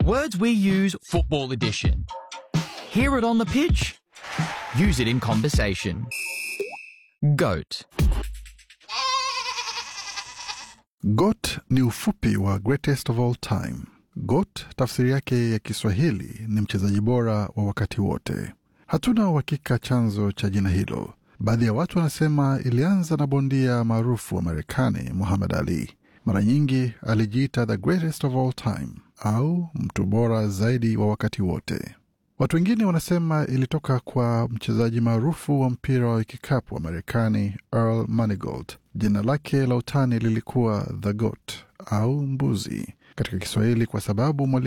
Words we use, Football Edition. Hear it on the pitch? Use it in conversation. GOAT. GOAT ni ufupi wa greatest of all time. GOAT tafsiri yake ya Kiswahili ni mchezaji bora wa wakati wote. Hatuna uhakika chanzo cha jina hilo. Baadhi ya watu wanasema ilianza na bondia maarufu wa Marekani Muhammad Ali. Mara nyingi alijiita the greatest of all time au mtu bora zaidi wa wakati wote. Watu wengine wanasema ilitoka kwa mchezaji maarufu wa mpira wa kikapu wa Marekani Earl Manigault. Jina lake la utani lilikuwa the goat au mbuzi katika Kiswahili kwa sababu mwalimu